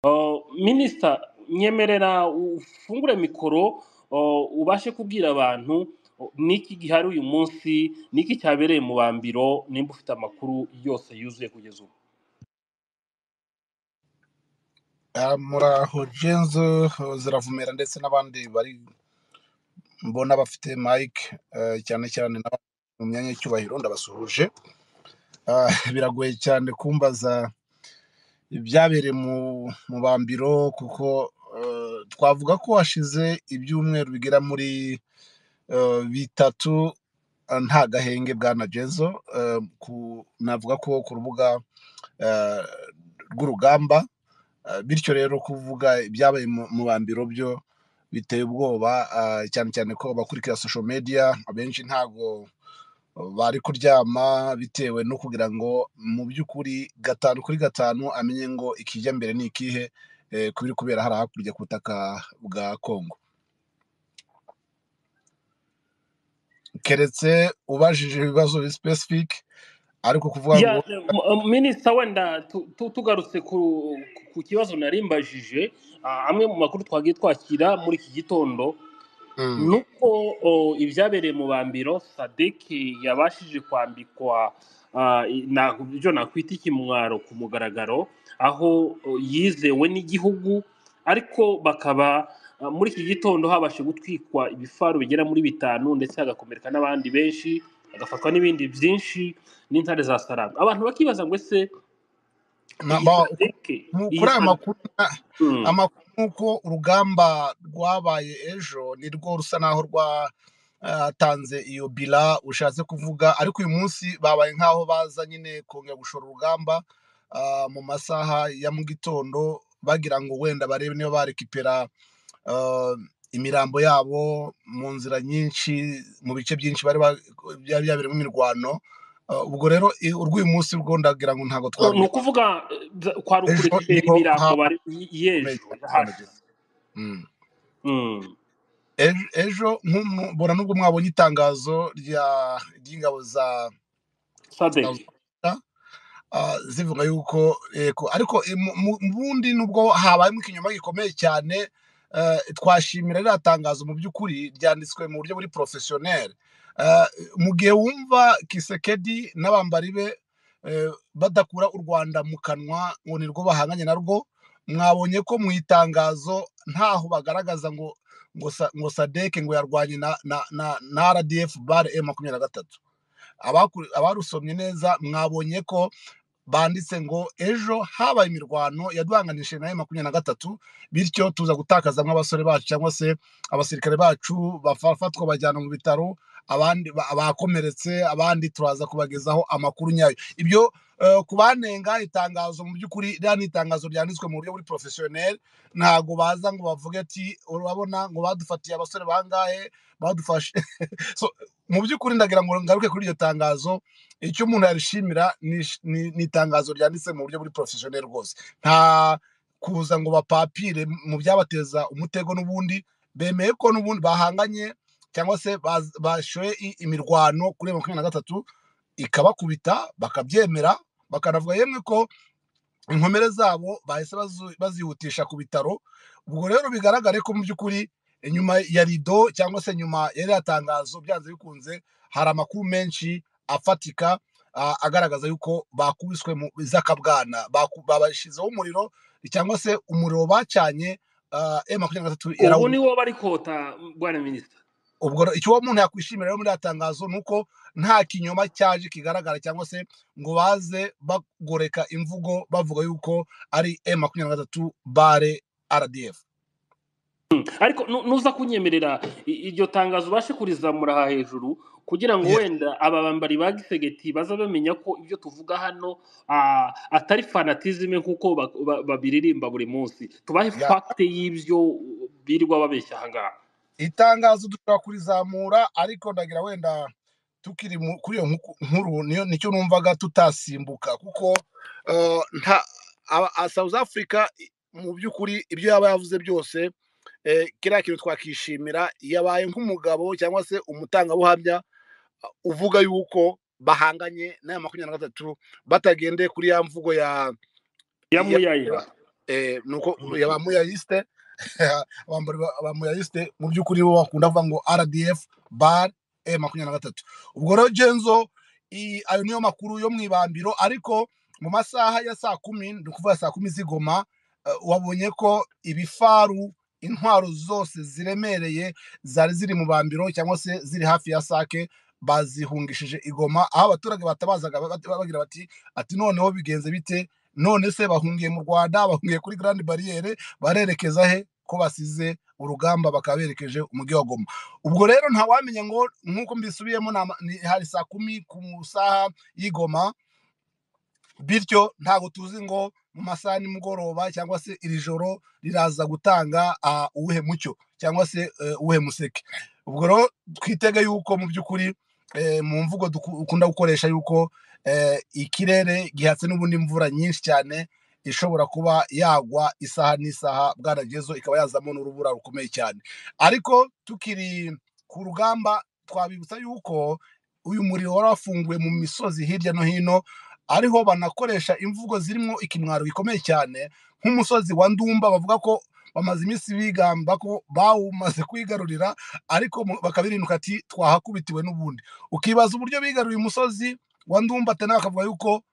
Uh, minisita nyemerera ufungure mikoro uh, ubashe kubwira abantu uh, niki gihari uyu munsi niki cyabereye mu bambiro nimba ufite amakuru yose yuzuye kugeza ubu Ah, muraho jenzo ziravumera ndetse n'abandi bari mbona bafite mike eh, cyane cyane n'abari mu myanya y'icyubahiro ndabasuhuje Ah, biragoye cyane kumbaza ibyabereye mu mu bambiro kuko eh, twavuga ko hashize ibyumweru bigera muri eh, bitatu ah, nta gahenge bwana jenzo Eh, ku- navuga ko ku rubuga eh, rw'urugamba Ah, bityo rero kuvuga ibyabaye mu mu bambiro byo biteye ubwoba ah, cyane cyane ko abakurikira social media abenshi ntago bari kuryama bitewe no kugira ngo mu by'ukuri gatanu kuri gatanu amenye ngo ikijya mbere ni ikihe eh, ku biri kubera hari hakurya ku butaka bwa Kongo keretse ubajije ibibazo specific ariko kuvuga ngo Yeah, m- m- minisita wenda tu- tu- tugarutse ku ku kibazo nari mbajije ah, amwe mu makuru twagiye twakira muri iki gitondo mm, ni uko o, ibyabereye mu bambiro sadeki yabashije kwambikwa ah, i- na- ibyo nakwita ikimwaro ku mugaragaro aho o, yizewe n'igihugu ariko bakaba ah, muri iki gitondo habashe gutwikwa ibifaru bigera muri bitanu ndetse hagakomereka n'abandi benshi agafatwa n'ibindi byinshi n'intare za saranga abantu bakibaza ngo ese na- iyi ba- sadeke mu- iyi kuri aya sadeke makuru na- mm, amakuru nuko urugamba rwabaye ejo nirwo rusa naho rwatanze iyo bila ushatse kuvuga ariko uyu munsi babaye nk'aho baza nyine kongera gushora urugamba ah, mu masaha ya mu gitondo bagira ngo wenda barebe niba barekipera ah, imirambo yabo mu nzira nyinshi mu bice byinshi bari ba- byari byabereyemo imirwano Ah, ubwo rero i- urw'uyu munsi rwo ndagira ngo ntabwo ni twarureba ukuvuga eh, za- kwari ejo ukurekebera niho imirambo habaye bari- y- gikomeye y'ejo cyane yahashize Mm. Mm. ejo ejo nk'umu- mbona nubwo mwabonye itangazo rya ry'ingabo za za sadek Uganda, ah, zivuga yuko yego ariko eh, mu mu- mu bundi nubwo habayemo ikinyoma gikomeye cyane eh, twashimira ririya tangazo mu by'ukuri ryanditswe mu buryo buri porofesiyoneri mu gihe wumva kisekedi n'abambari be eh, badakura u rwanda mu kanwa ngo nirwo bahanganye narwo mwabonye ko mu itangazo ntaho bagaragaza ngo ngo sa- ngo sadeke ngo yarwanye na na na na rdf bare e makumyabiri na gatatu Abakuri- abarusomye neza mwabonye ko banditse ngo ejo habaye imirwano yaduhanganishije na makumyabiri na gatatu bityo tuza gutakaza nk'abasore bacu cyangwa se abasirikare bacu bafatwa bajyana mu bitaro abandi ba- abakomeretse abandi turaza kubagezaho amakuru nyayo ibyo eh, kubanenga itangazo mu by'ukuri ririya ni itangazo ryanditswe mu buryo buri porofesiyoneri ntago baza ngo bavuge ati urabona ngo badufatiye abasore bangahe badufashe So, mu by'ukuri ndagira ngo ngaruke kuri iryo tangazo icyo umuntu yarishimira ni ish- ni- ni itangazo ryanditse mu buryo buri porofesiyoneri rwose nta kuza ngo bapapire mu byabateza umutego n'ubundi bemeye ko n'ubundi bahanganye cyangwa se baz- bashoye i- imirwano kuri makumyabiri na gatatu ikabakubita bakabyemera bakanavuga yemwe ko inkomere zabo bahise bazu- bazihutisha ku bitaro ubwo rero bigaragare ko mu by'ukuri inyuma ya rido cyangwa se nyuma ya ririya tangazo byanze bikunze hari amakuru menshi afatika a- agaragaza yuko bakubiswe mu z'akabwana baku- babashyizeho umuriro cyangwa se umuriro bacanye e makumyabiri na gatatu ubu ni yarawumye wo bari kota bwana minisita ubwo rero icyo uwo muntu yakwishimira rero muri iriya tangazo ni uko nta kinyoma cyaje kigaragara cyangwa se ngo baze bagoreka imvugo bavuga yuko ari M makumyabiri na gatatu bare RDF. ariko nu- nuza kunyemerera i- iryo tangazo ubashe kurizamura aha hejuru kugira ngo Ye- wenda aba bambari ba gisegeti baza bamenya ko ibyo tuvuga hano ah, atari fanatizime nk'uko ba- ba- babiririmba buri munsi tubahe ya- fagite y'ibyo birirwa babeshya aha ngaha Itangazo dushobora kurizamura ariko ndagira wenda tukiri mu- kuri iyo nku- nkuru niyo nicyo numvaga tutasimbuka kuko eh, nta aba- a- South Africa i- mu by'ukuri ibyo yaba yavuze byose eh, kiriya kintu twakishimira yabaye nk'umugabo cyangwa se umutangabuhamya uvuga yuko bahanganye n'aya makumyabiri na gatatu batagendeye kuri ya mvugo ya ya ya muyayira nuko yaba muyayisite ba muyayisite mu by'ukuri bo bakunda kuvuga ngo rdf bar e makumyabiri na gatatu ubwo rero genzo ayo niyo makuru yo mu ibambiro ariko mu masaha ya saa kumi ni ukuvuga saa kumi z'igoma wabonye ko ibifaru intwaro zose ziremereye zari ziri mu bambiro cyangwa se ziri hafi ya sake bazihungishije igoma aho abaturage batabazaga bagira bati ati noneho bigenze bite none se bahungiye mu rwanda bahungiye kuri garandi bariyeri barerekeza he ko basize urugamba bakaba berekeje umujyi wa goma ubwo rero ntawamenya ngo nk'uko mbisubiyemo hari saa kumi ku saha y'igoma bityo ntabwo tuzi ngo mu masaha nimugoroba cyangwa se iri joro riraza gutanga uwuhe mucyo cyangwa se uwuhe museke ubwo rero twitege yuko mu by'ukuri mu mvugo dukunda gukoresha yuko ikirere gihatse n'ubundi imvura nyinshi cyane ishobora kuba yagwa isaha n'isaha bwaragezo ikaba yazamo n'urubura rukomeye cyane ariko tukiri ku rugamba twabibutsa yuko uyu muriro wari wafunguwe mu misozi hirya no hino ariho banakoresha imvugo zirimo ikimwaro gikomeye cyane nk'umusozi wa ndumba bavuga ko bamaze iminsi bigamba ko bawumaze kwigarurira ariko bakabirinduka ati twahakubitiwe n'ubundi ukibaza uburyo bigaruriye umusozi wa ndumba atanawe akavuga yuko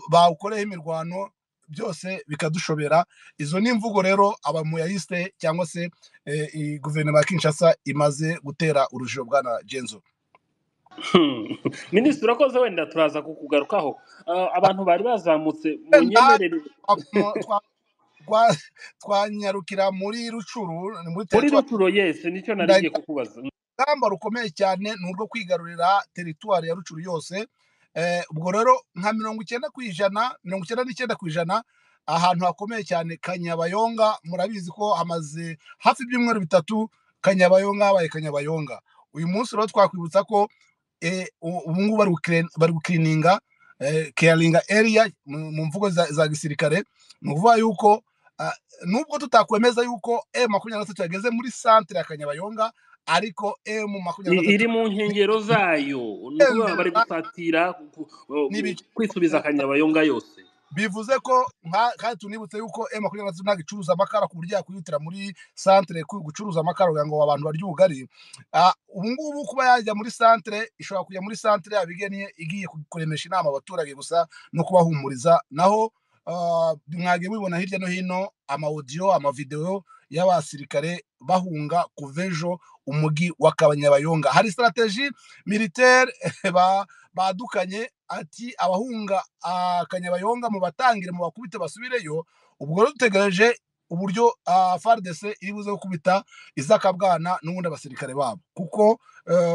bawukoreyeho imirwano byose bikadushobera izo ni imvugo rero abamuyayisite cyangwa se guverinoma ya kinshasa imaze gutera urujijo bwana genzo minisitiri urakoze wenda turaza kukugarukaho abantu bari bazamutse mu nyemerere twanyarukira muri rucuru muri rucuru yesi nicyo narigiye kukubaza urugamba rukomeye cyane ni urwo kwigarurira teritwari ya rucuru yose ubwo rero nka mirongo icyenda ku ijana mirongo icyenda n'icyenda ku ijana ahantu hakomeye cyane kanyabayonga murabizi ko hamaze hafi ibyumweru bitatu kanyabayonga habaye kanyabayonga uyu munsi rero twakwibutsa ko ubu ngubu bari gukirininga keyaringa eriya mu mvugo za gisirikare ni ukuvuga yuko nubwo tutakwemeza yuko e makumyabiri na gatatu yageze muri santire ya kanyabayonga ariko e mu makumyabiri na gatatu iri mu nkengero zayo ni ukuvuga bari gusatira kwisubiza kanyabayonga yose bivuze ko kandi tunibutse yuko e makumyabiri na gatatu ntabwo icuruza amakara ku buryo yakwihutira muri santire gucuruza amakara kugira ngo abantu barye ubugari ubu ngubu kuba yajya muri santire ishobora kujya muri santire yabigeniye igiye kuremesha inama abaturage gusa no kubahumuriza naho mwajya mubibona hirya no hino amawudiyo amavidewo y'abasirikare bahunga kuva ejo umujyi wa kabanyabayonga hari sitarategi militeri badukanye ati abahunga akanyabayonga mu batangire mu bakubite basubireyo ubwo rero dutegereje uburyo faridese iri buze gukubita izakabwana n'ubundi abasirikare babo kuko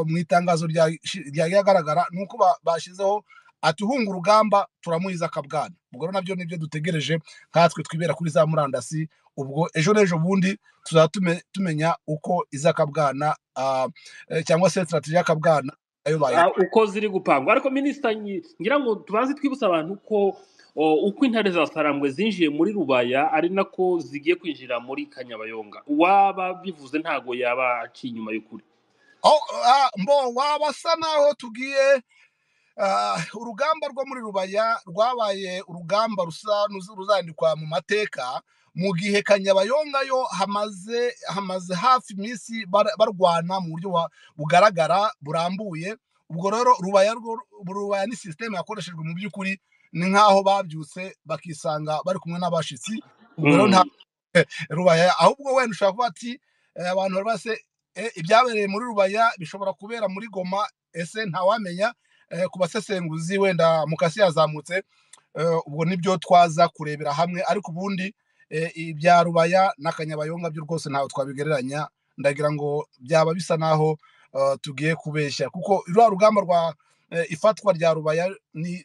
mu itangazo ryagiye agaragara ni uko bashyizeho ati uhunga urugamba turamuha izakabwana ubwo rero nabyo nibyo dutegereje nkatwe twibera kuri za murandasi ubwo ejo n'ejo bundi tuzaba tumenya uko izakabwana cyangwa se sitarategi y'akabwana uko ziri gupangwa ariko minisita ngira ngo tubanze twibutsa abantu ko uko intare za sarambwe zinjiye muri rubaya ari nako zigiye kwinjira muri kanyabayonga waba bivuze ntabwo yaba aciye inyuma y'ukuri mbo waba asa naho tugiye urugamba rwo muri rubaya rwabaye urugamba rusa ruzandikwa mu mateka mu gihe kanyabayonga yo hamaze hamaze hafi iminsi barwana mu buryo bugaragara burambuye ubwo rero rubaya ni sisiteme yakoreshejwe mu by'ukuri ni nk'aho babyutse bakisanga bari kumwe n'abashyitsi ubwo rero nta rubaya ahubwo wenda ushobora kuba ati abantu bari se ibyabereye muri rubaya bishobora kubera muri goma ese ntawamenya ku basesenguzi wenda mukasi yazamutse ubwo nibyo twaza kurebera hamwe ariko ubundi ibya rubaya n'akanyabayonga byo rwose ntabwo twabigereranya ndagira ngo byaba bisa naho tugiye kubeshya kuko ruriya rugamba rwa ifatwa rya rubaya ni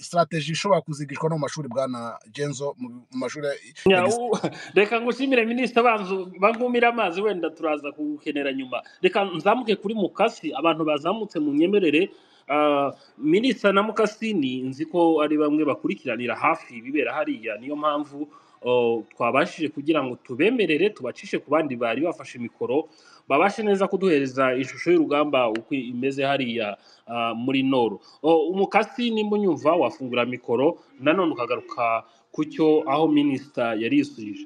sitarategi ishobora kuzigishwa no mu mashuri bwa na genzo mu mashuri reka ngushimire minisita bankumire amazi wenda turaza kugukenera nyuma reka nzamuke kuri mukasi abantu bazamutse mu nyemerere minisita na mukasini nzi ko ari bamwe bakurikiranira hafi ibibera hariya niyo mpamvu twabashije kugira ngo tubemerere tubacishe ku bandi bari bafashe mikoro babashe neza kuduhereza ishusho y'urugamba uko imeze hariya muri noro umukasi nimba unyumva wafungura mikoro nanone ukagaruka ku cyo aho minisita yari yisubije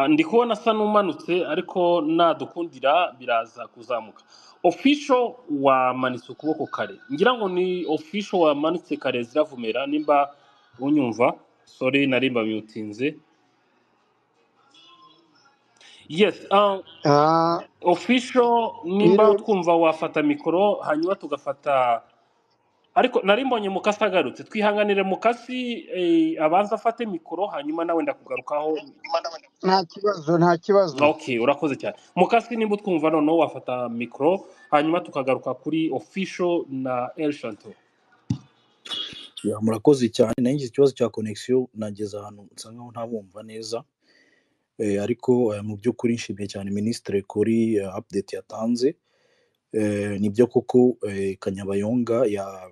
ndi kubona asa n'umanutse ariko nadukundira biraza kuzamuka ofisho wamanitse ukuboko kare ngira ngo ni ofisho wamanitse kare ziravumera nimba unyumva sore narimba myutinze yes ah, Ah, ofisho nimba Biro, utwumva wafata mikoro hanyuma tugafata ariko nari mbonye mukasi agarutse twihanganire mukasi eh, abanza afate mikoro hanyuma nawe ndakugarukaho nta kibazo nta kibazo ok urakoze cyane mukasi nimba utwumva noneho wafata mikoro hanyuma tukagaruka kuri ofisho na el shanto Ya, murakoze cyane nanjye ngize ikibazo cya connection nageze ahantu nsa nkaho ntabumva neza Eh, ariko eh, mu by'ukuri nshimiye cyane minisitiri kuri eh, update yatanze Eh, nibyo koko eh, kanyabayonga ya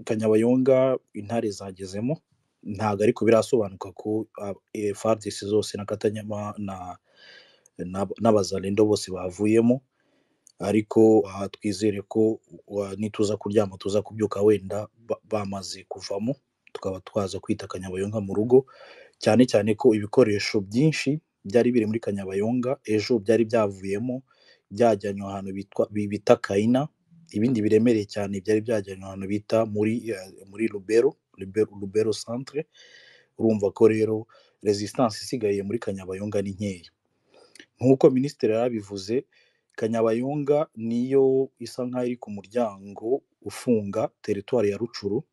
kanyabayonga intare zagezemo ntabwo ariko birasobanuka ko fardc zose na katanyama na na- n'abazalendo bose bavuyemo ariko aha twizere ko wa- nituza kuryama tuza kubyuka wenda ba- bamaze kuvamo tukaba twaza kwita kanyabayonga mu rugo cyane cyane ko ibikoresho byinshi byari biri muri kanyabayonga ejo byari byavuyemo byajyanywe ahantu bitwa bi- bita kayina ibindi biremereye cyane byari byajyanywe ahantu bita muri eh, muri rubero rubero Rubero centre urumva ko rero resistance isigaye muri kanyabayonga ni nkeya nk'uko minisitiri yarabivuze kanyabayonga niyo isa nk'aho iri ku muryango ufunga teritwari ya rucuru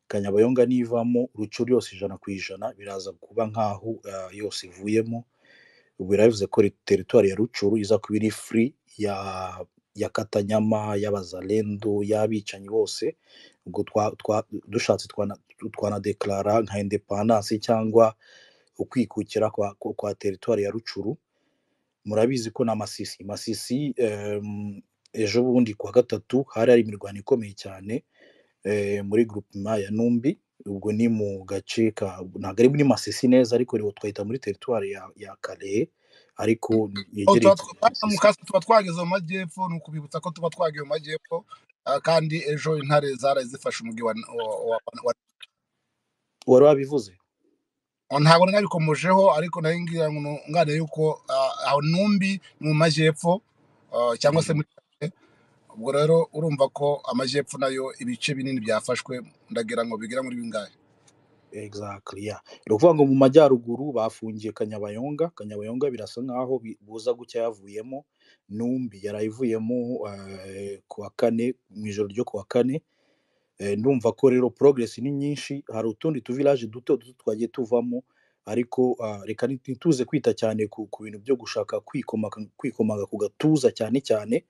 kanyabayonga nivamo rucuru yose ijana ku ijana biraza kuba nk'aho eh, yose ivuyemo biravuze ko re- teritwari ya rucuru iza kuba iri furi ya ya katanyama y'abazalendo y'abicanyi bose ubwo twa- twa- dushatse twana- twanadekarara nka indepandanse cyangwa ukwikukira kwa, kwa kwa teritwari ya rucuru murabizi ko na masisi masisi em, ejo bundi ku wa gatatu hari hari imirwano ikomeye cyane eh, muri groupement ya numbi ubwo ni mu gace ka ntabwo ari muri masisi neza ariko rero twahita muri teritwari ya, ya kare ariko Oh, yegereye tuba cyane twa- mu masisi kazi tuba twageze mu majyepfo ni ukubibutsa ko tuba twagiye mu majyepfo ah, kandi ejo intare zaraye zifashe umujyi wa wa- wa- wa- wari wabivuze ntabwo nabikomojeho ariko nayo ngira ngo ngane yuko ah, aho numbi ni mu majyepfo ah, cyangwa se Mhm. muri ubwo rero urumva ko amajyepfo nayo ibice binini byafashwe ndagira ngo bigera muri bingahe exactly yeah ni ukuvuga ngo mu majyaruguru bafungiye kanyabayonga kanyabayonga birasa nkaho bi- buza gucya yavuyemo numbi yarayivuyemo eh, ku wa kane mu ijoro ryo ku wa kane Eh, ndumva ko rero progress ni nyinshi hari utundi tuvilaje duto duto twagiye tuvamo ariko ah, reka ntituze kwita cyane ku, ku bintu byo gushaka kwikomaka kwikomaga ku gatuza cyane cyane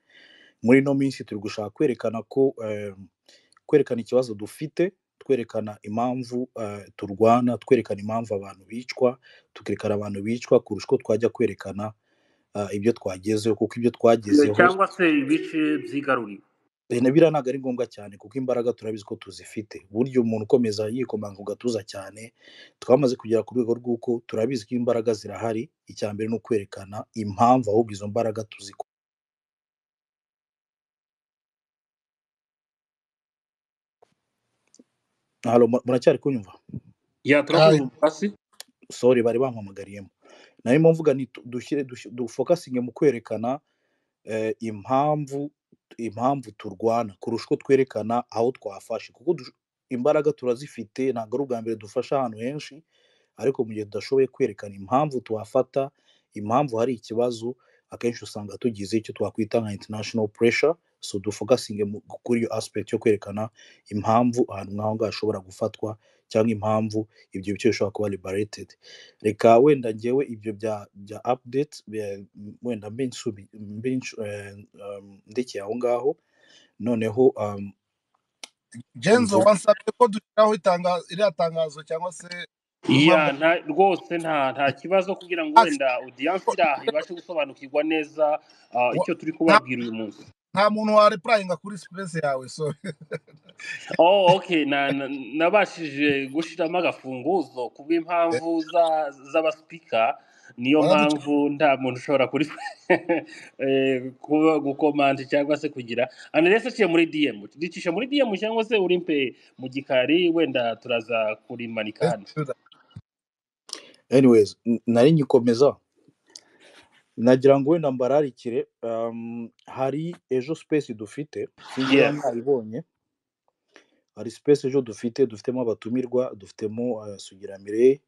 muri ino minsi turi gushaka kwerekana ko eh, kwerekana ikibazo dufite twerekana impamvu eh, turwana twerekana impamvu abantu bicwa tukerekana abantu bicwa kurusha uko twajya kwerekana ah, ibyo twagezeho kuko ibyo twagezeho cyangwa se ibice byigaruriye Eh, na biriya ntabwo ari ngombwa cyane kuko imbaraga turabizi ko tuzifite burya umuntu ukomeza yikomanga ku gatuza cyane twamaze kugera ku rwego rw'uko turabizi ko imbaraga zirahari icya mbere ni ukwerekana impamvu ahubwo izo mbaraga tuziko Halo, mu- muracyari kunyumva ya turakumva mukasi sori bari bampamagariyemo narimo mvuga ni tu- dushyire dush- dufokasinge mu kwerekana eh, impamvu impamvu turwana kurusha uko twerekana aho twafashe kuko dush- imbaraga turazifite ntabwo ari ubwa mbere dufasha ahantu henshi ariko mu gihe tudashoboye kwerekana impamvu twafata impamvu hari ikibazo akenshi usanga tugize icyo twakwita nka international pressure so dufokasinge mu- kuri iyo aspect yo kwerekana impamvu ahantu nk'aho ngaho hashobora gufatwa cyangwa impamvu ibyo bice bishobora kuba liberated reka wenda ngewe ibyo bya bya update bya- wenda mbe nsubi mbe nsu- eh, um, ndekeye aho ngaho noneho um, genzo mvu- wansabye ko dushyiraho itanga- iriya tangazo cyangwa se impamvu ya nta- rwose nta nta kibazo kugira ngo Ati, wenda audiyanse iri aha ibashe gusobanukirwa neza ah, wa- icyo turi nta kubabwira uyu munsi nta muntu warepurayinga kuri sipesi yawe so Oh, okay. Na, na, nabashije gushiramo agafunguzo ku bw'impamvu za- z'abasipika niyo waramutse mpamvu nta muntu ushobora kuri eh, kuba gukomanda cyangwa se kugira anarese aciye muri dm ricisha muri dm cyangwa se urimpe mu gikari wenda turaza kurimanika hano anyways n- nari ngikomeza nagira ngo wenda mbararikire um, hari ejo space dufite sinzi niba yeah mwayibonye hari space ejo dufite dufitemo abatumirwa dufitemo uh, sugiramire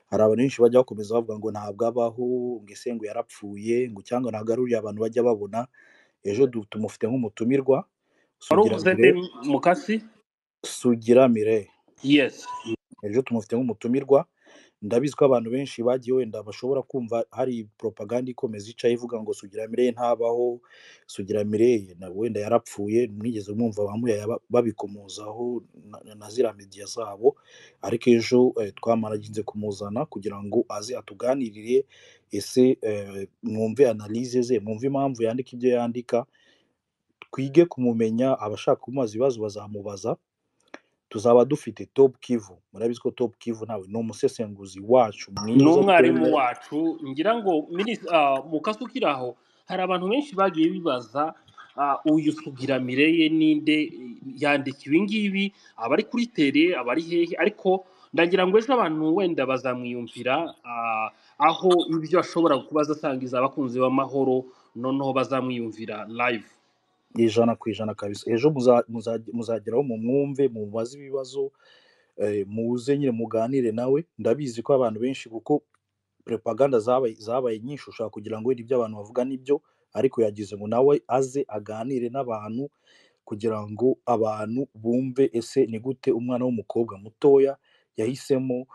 hari abantu benshi bajya bakomeza bavuga ngo ntabwo abaho ngo ese ngo yarapfuye ngo cyangwa ntabwo ari uriya abantu bajya babona ejo du- tumufite nk'umutumirwa wari uvuze sugiramire nde mukasi sugiramire yes ejo tumufite nk'umutumirwa ndabizi ko abantu benshi bagiye wenda bashobora kumva hari propaganda ikomeza icaye ivuga ngo sugiramire ntabaho sugiramire na- wenda yarapfuye mwigeze mwumva bamuyaya babikomozaho na na- na ziriya media zabo ariko ejo eh, twamaraginze kumuzana kugira ngo aze atuganirire ese eh, mwumve analyse ze mwumve impamvu yandika ibyo yandika twige kumumenya abashaka kumubaza ibibazo bazamubaza tuzaba dufite top kivu murabizi ko top kivu nawe ni umusesenguzi wacu ni mwiza umwarimu twemera wacu ngira ngo minis- ah, mu kazi ukiri aho hari abantu benshi bagiye bibaza ah, uyu sugira mireye ninde yandika ibi ngibi abari kuri tere abari hehe ariko ndagira ngo ejo abantu wenda bazamwiyumvira ah, aho ibyo ashobora kuba azasangiza abakunzi b'amahoro noneho bazamwiyumvira live ijana ku ijana kabisa ejo muza- muza- muzageraho mu mwumve mubaze ibibazo eh, muze nyine muganire nawe ndabizi ko abantu benshi kuko propaganda zabaye zabaye nyinshi ushobora kugira ngo wenda ibyo abantu bavuga nibyo ariko yagize ngo nawe aze aganire n'abantu kugira ngo abantu bumve ese ni gute umwana w'umukobwa mutoya yahisemo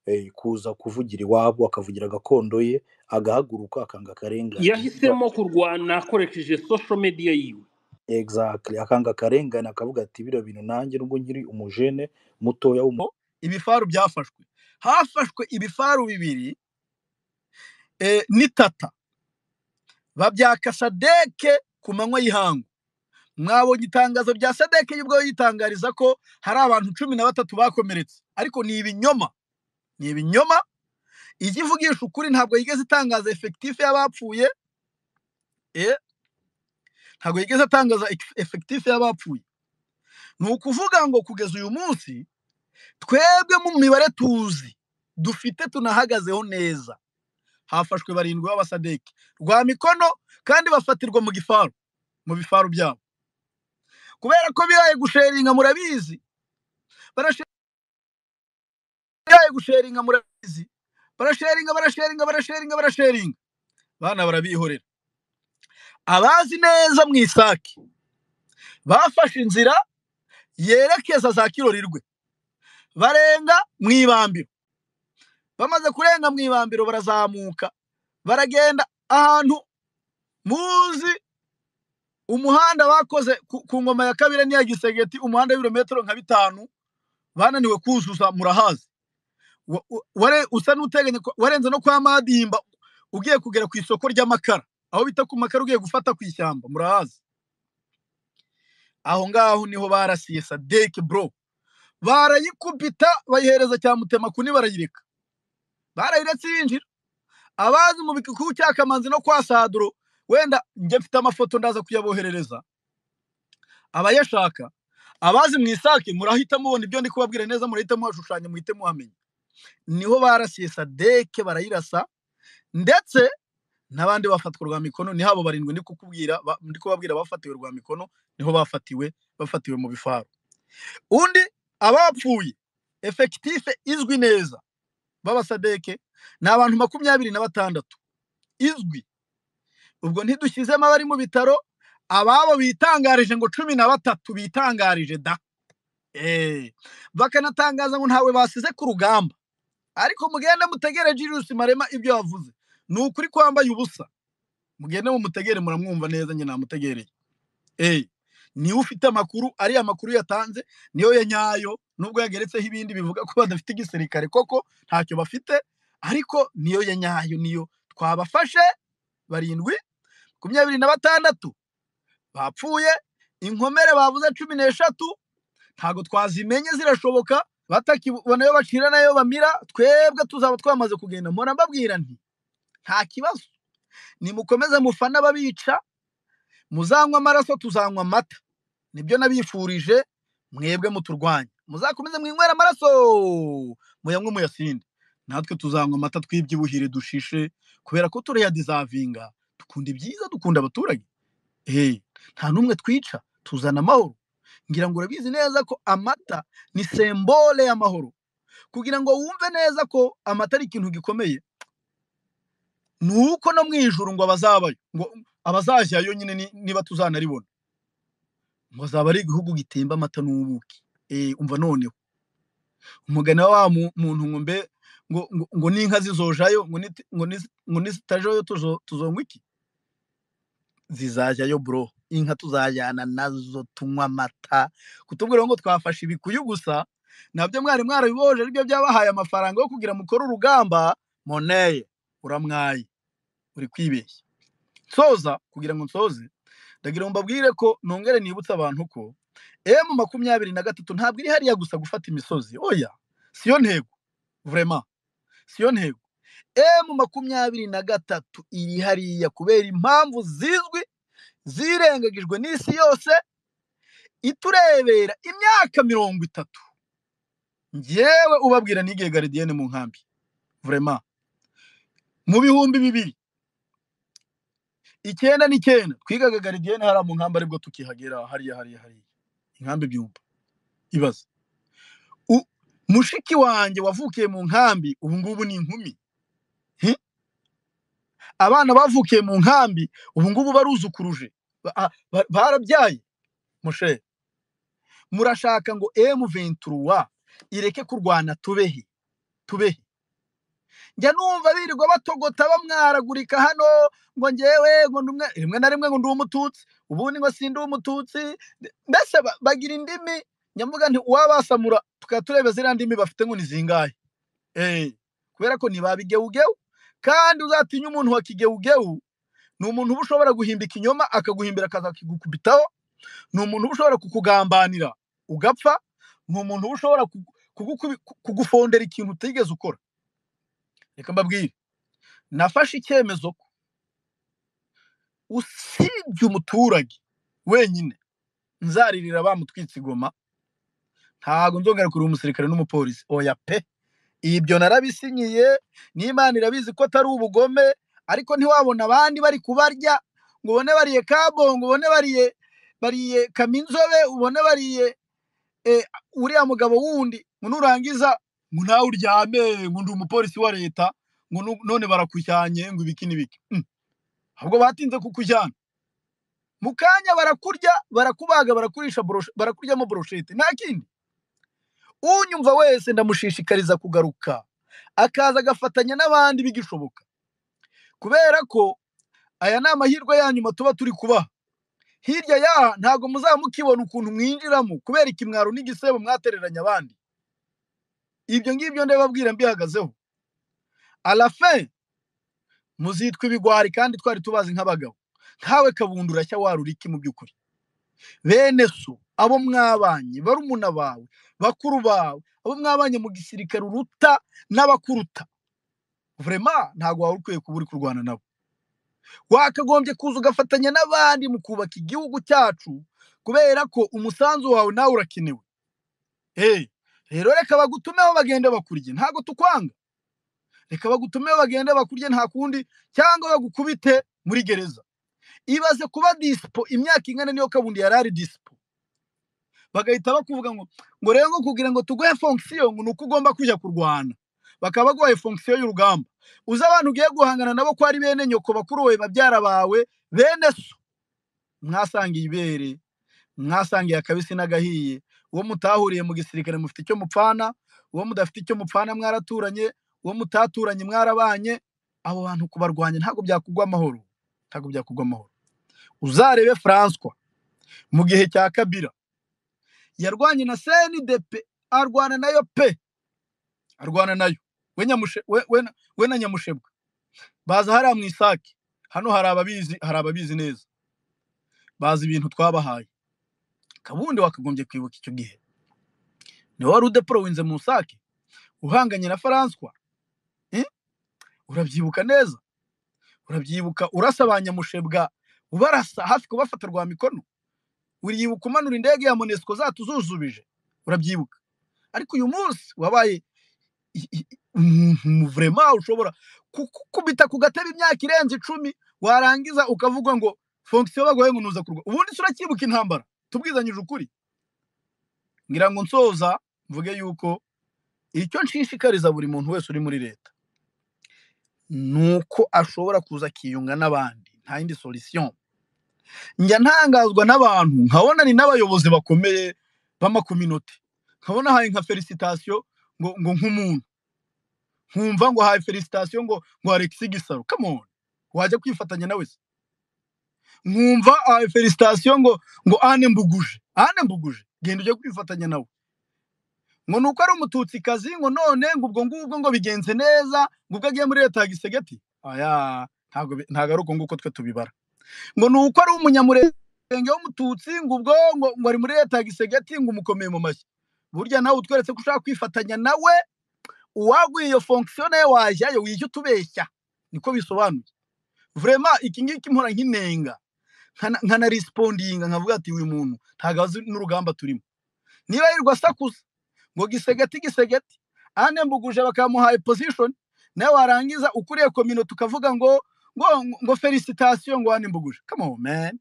eh, kuza kuvugira iwabo akavugira gakondo ye agahaguruka akanga akarengane yahisemo kurwana akoresheje social media yiwe exactly akanga akarengane akavuga ati biriya bintu nanjye nubwo nkiri umujene mutoya w'umu ibifaru byafashwe hafashwe ibifaru bibiri eh, n'itata babyaka sadeke ku manywa y'ihangu mwabonye itangazo rya sadeke y'ubwo yitangariza ko hari abantu cumi na batatu bakomeretse ariko ni ibinyoma ni ibinyoma ijya ivugisha ukuri ntabwo yigeze itangaza efekitifu y'abapfuye eh, ntabwo yigeze atangaza efekitifu y'abapfuye ni ukuvuga ngo kugeza uyu munsi twebwe mu mibare tuzi dufite tunahagazeho neza hafashwe barindwi b'abasadeki rwa mikono kandi bafatirwa mu gifaru mu bifaru byabo kubera ko biraye gusheringa murabizi barasheringa biraye gusheringa murabizi barasheringa barasheringa barasheringa barasheringa bana barabihorera abazi neza mu isake bafashe inzira yerekeza za kirorirwe barenga mu ibambiro bamaze kurenga mu ibambiro barazamuka baragenda ahantu muzi umuhanda bakoze ku ku ngoma ya kabiri n'iya gisegeti umuhanda w'ibirometero nka bitanu bananiwe kuzuza murahazi Wa- u- ware- usa n'uteganya ko- warenze no kwa madimba ugiye kugera ku isoko ry'amakara aho bita ku makara ugiye gufata ku ishyamba murahazi aho ngaho niho barasiye sadeke bro barayikubita bayihereza cyamutema kuni barayireka barayiretse yinjira abazi mu bikuku cyakamanzi no kwa saduro wenda njye mfite amafoto ndaza kuyaboherereza abayashaka abazi mu isake murahita mubona ibyo ndi kubabwira neza murahita muhashushanya muhite muhamenya niho barasiye sadeke barayirasa ndetse n'abandi bafatwa rwa mikono ni habo barindwi ndi kukubwira ba- ndi kubabwira bafatiwe rwa mikono niho bafatiwe bafatiwe mu bifaru undi abapfuye efekitife izwi neza b'abasadeke ni abantu makumyabiri na batandatu izwi ubwo ntidushyizemo abari mu bitaro ababo bitangarije ngo cumi na batatu bitangarije da Eh, bakanatangaza ngo ntawe basize ku rugamba ariko mugende mutegere Julius Marema ibyo yavuze ni ukuri kwambaye ubusa mugende mumutegere muramwumva neza njye namutegereye eh niwe ufite amakuru ariya makuru yatanze niyo ya nyayo nubwo yageretseho ibindi bivuga ko badafite igisirikare koko ntacyo bafite ariko niyo ya nyayo niyo twabafashe barindwi makumyabiri na batandatu bapfuye inkomere bavuze cumi n'eshatu ntago twazimenye zirashoboka batakibona yo bacira nayo bamira twebwe tuzaba twamaze kugenda mpora mbabwira nti nta kibazo nimukomeze mufana ababica muzanywa amaraso tuzanywa amata nibyo nabifurije mwebwe muturwanya muzakomeze mwinywera amaraso muyanywe muyasinde natwe tuzanywa amata twibyibuhire dushishe kubera ko turayadezavinga dukunda ibyiza dukunda abaturage eee nta n'umwe twica tuzana amahoro ngira ngo urabizi neza ko amata ni sembole y'amahoro kugira ngo wumve neza ko amata ari ikintu gikomeye ni uko no mu ijoro ngo abazabayo ngo abazajyayo nyine ni- niba tuzanaribona ngo azaba ari igihugu gitemba amata n'ubuki eee umva noneho umugani wa wa mu- muntu ngo mbe ngo ngo- ngo n'inka zizojayo ngo niti- ngo nizi- ngo nizitajayo tuzo- tuzongwa iki zizajyayo bro inka tuzajyana nazo tunywa amata kutubwira ngo twafashe ibikuyu gusa nabyo mwari mwarabibohoje aribyo byabahaye amafaranga yo kugira mukore urugamba moneye uramwaye uri kwibeshya nsoza kugira ngo nsoze ndagira ngo mbabwire ko nongere nibutse abantu ko emu makumyabiri na gatatu ntabwo iri hariya gusa gufata imisozi oya siyo ntego vrema siyo ntego emu makumyabiri na gatatu iri hariya kubera impamvu zizwi zirengagijwe n'isi yose iturebera imyaka mirongo itatu ngewe ubabwira n'igihe garidiyene mu nkambi vrema mu bihumbi bibiri icyenda n'icyenda twigaga garidiyene hariya mu nkambi aribwo tukihagera hariya hariya hariya inkambi byumva ibaze U- mushiki wanjye wavukiye mu nkambi ubu ngubu ni inkumi Hi! abana bavukiye mu nkambi ubu ngubu baruzukuruje Ba- a- ba- barabyaye mushe murashaka ngo M23 ireke kurwana tubehe tubehe njya numva birirwa batogota bamwaragurika hano ngo ngewe ngo ndumwe rimwe na rimwe ngo ndi umututsi ubundi ngo sindi umututsi mbese ba- bagira indimi nyamuga nti uwabasamura tukaba tureba ziriya ndimi bafite ngo ni zingahe Eh, kubera ko ntibabigewugewu kandi uzatinya umuntu wa kigewugewu ni umuntu uba ushobora guhimba ikinyoma akaguhimbira akazakigukubitaho ni umuntu uba ushobora kukugambanira ugapfa ni umuntu uba ushobora kugu- kugukubi- ku- kugufondera ikintu utigeze ukora reka mbabwire nafashe icyemezo ko usibye umuturage wenyine nzaririra bamutwitse igoma ntago nzongera kureba umusirikare n'umupolisi oya pe ibyo narabisinyiye n'imana irabizi ko atari ubugome ariko ntiwabona abandi bari kubarya ngo ubone bariye kabongo ubone bariye bariye kaminzobe ubone bariye eh, uriya mugabo wundi ngo nurangiza ngo nawe uryame ngo ndi umupolisi wa leta ngo nu- none barakujyanye ngo ibiki n'ibiki Mm. ahubwo batinze kukujyana mu kanya barakurya barakubaga barakurisha boroshe- barakuryamo boroshete nta kindi unyumva wese ndamushishikariza kugaruka akaza agafatanya n'abandi bigishoboka kubera ko aya ni amahirwe yanyuma tuba turi kubaha hirya y'aha ntabwo muzaba mukibona ukuntu mwinjiramo kubera ikimwaro n'igisebo mwatereranye abandi ibyo ngibyo ndababwira mbihagazeho arafe muzitwa ibigwari kandi twari tubazi nk'abagabo nkawe kabundi urashya warura iki mu by'ukuri bene so abo mwabanye barumuna bawe bakuru bawe abo mwabanye mu gisirikare uruta n'abakuruta vrema ntabwo waba ukwiye kuba uri kurwana nabo wakagombye kuza ugafatanya n'abandi mu kubaka igihugu cyacu kubera ko umusanzu wawe nawe urakenewe hey, rero reka bagutumeho bagende bakurye ntabwo tukwanga reka bagutumeho bagende bakurye nta kundi cyangwa bagukubite muri gereza ibaze kuba disipo imyaka ingana niyo kabundi yari ari disipo bagahita bakuvuga ngo ngo rero ngo kugira ngo tuguhe fonction ngo ni uko ugomba kujya kurwana bakaba baguhaye fonction y'urugamba uzi abantu ugiye guhangana nabo ko ari bene nyoko bakuru bawe babyara bawe bene so mwasangiye ibere mwasangiye akabisi n'agahiye uwo mutahuriye mu gisirikare mufite icyo mupfana uwo mudafite icyo mupfana mwaraturanye uwo mutaturanye mwarabanye abo bantu kubarwanya ntabwo byakugwa amahoro ntabwo byakugwa amahoro uzarebe François mu gihe cya Kabila yarwanye na CNDP arwana nayo pe arwana nayo we nyamushe we, we, we na nyamushebwa baza hariya mu isake hano hari ababizi hari ababizi neza bazi ibintu twabahaye kabundi wakagombye kwibuka icyo gihe ni wari udepro winze mu isake uhanganye na François eh? urabyibuka neza urabyibuka urasa ba nyamushebwa ubarasa hafi kubafata rwa mikono uriyibuka umanura indege ya monesiko zatu zuzubije urabyibuka ariko uyu munsi wabaye i- i- i- umuntu vurema ushobora ku- ku- kubita ku gatebe imyaka irenze icumi warangiza ukavuga ngo fonction bagoye ngo nuza kurwa ubundi se uracyibuka intambara tubwizanyije ukuri ngira ngo nsoza mvuge yuko icyo nshishikariza buri muntu wese uri muri leta ni uko ashobora kuza akiyunga n'abandi nta yindi solution njya ntangazwa n'abantu nkabona ni n'abayobozi bakomeye b'amakominote nkabona haye nka felicitation ngo ngo nk'umuntu nkumva ngo haye felicitation ngo ngo Alexis Gisaro come on wajya kwifatanya nawe se nkumva haye felicitation ngo ngo Anne Mbuguje Anne Mbuguje genda ujye kwifatanya nawe ngo nuko ari umututsikazi ngo none ngo ubwo ngubwo ngo bigenze neza ngo ubwo agiye muri leta ya gisegeti aya ntago bi- ntago ari uko nguko twe tubibara ngo ni uko ari umunyamurenge w'umututsi ngo ubwo ngo ngo ari muri leta ya gisegeti ngo umukomeye mu mashyi burya nawe utweretse ko ushaka kwifatanya nawe uwaguye iyo fonction nawe wajyayo wijya utubeshya niko bisobanuye vrema iki ngiki mpora nk'inenga nkana- nkanarisipondinga nkavuga ati uyu muntu ntago azi n'urugamba turimo niba yirirwa asakuza ngo gisegeti gisegeti ane mbuguje bakamuhaye position nawe warangiza ukuriye kominote ukavuga ngo ngo ngo felicitation ngo ane mbuguje come on man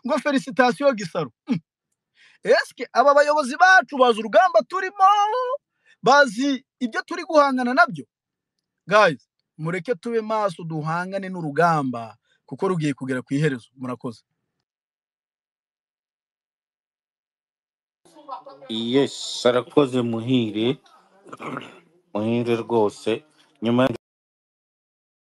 ngo felicitation gisaro Hmm. eske aba bayobozi bacu bazi urugamba turimo bazi ibyo turi guhangana nabyo guys mureke tube maso duhangane n'urugamba kuko rugiye kugera ku iherezo murakoze yes arakoze muhire muhire rwose nyuma